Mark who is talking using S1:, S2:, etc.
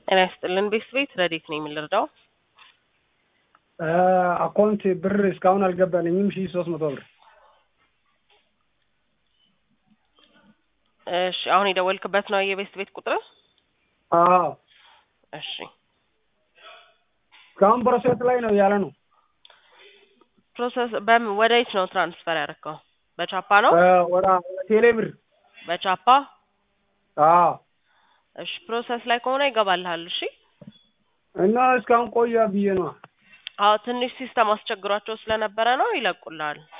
S1: ጤና ይስጥልን ቤት ቤት ረዴት ነው የምንረዳው?
S2: አካውንት ብር እስካሁን አልገባልኝም። ሺ ሶስት መቶ ብር
S1: እሺ አሁን የደወልክበት ነው የቤት ቤት ቁጥር?
S2: አዎ
S1: እሺ
S2: እስካሁን ፕሮሴስ ላይ ነው ያለ ነው።
S1: ፕሮሰስ በምን ወደ የት ነው ትራንስፈር ያደረከው? በቻፓ ነው?
S2: ወደ ቴሌ ብር
S1: በቻፓ
S2: አዎ
S1: እሺ ፕሮሰስ ላይ ከሆነ ይገባልሃል። እሺ
S2: እና እስካሁን ቆያ ብዬ ነው።
S1: አዎ ትንሽ ሲስተም አስቸግሯቸው ስለነበረ ነው ይለቁልሃል።